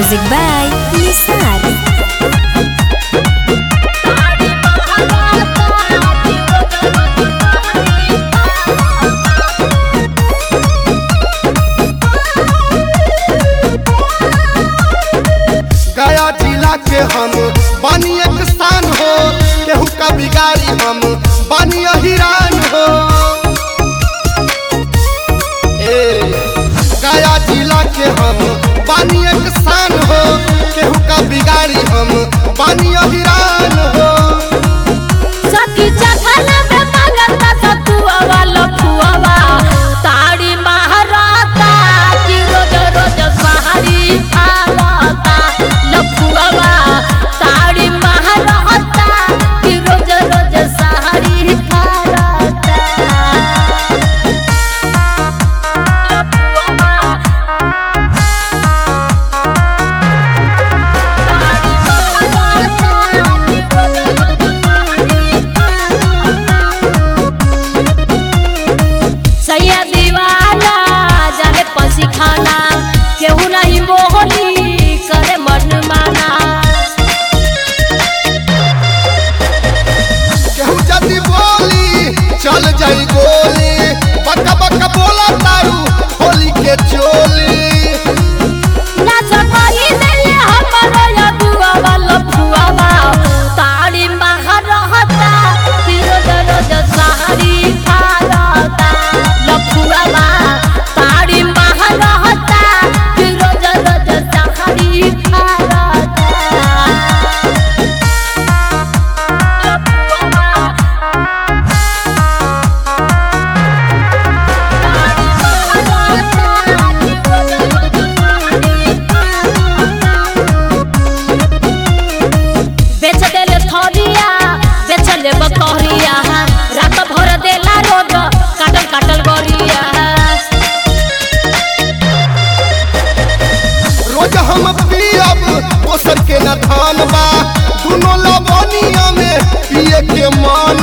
Music by Nisar. गया जिला के हम बानी एक शान हो केहू का बिगाड़ी हम बानी हिरान हो ए गया जिला के हम बानी एक शान हो केहू का बिगाड़ी हम बानी हिरान हो सखी जखना में मंगता सतुआवा लफुआवा ताड़ी महाराता कि रोज रोज सहारी आवता लफुआवा ताड़ी महाराता कि रोज रोज सहारी आवता लफुआवा सैया दीवाना जाने पसी खाना केहू नहीं मोहनी करे मन माना केहू जदी बोली चल जाई गोली बका बका बोला तारू होली के चोली ना सकाई देले हमरो या दुआवा लफुआवा ताड़ी महारहता कि रोज रोज सहारी खारता लफुआवा ताड़ी महारहता कि रोज रोज सहारी खारता लफुआवा बेच देले थलिया बेच ले बकरिया रात भर देला रोज काटल काटल गरिया रोज हम पियब दोसर के न धान बा दुनो लबनिया में पिए के मान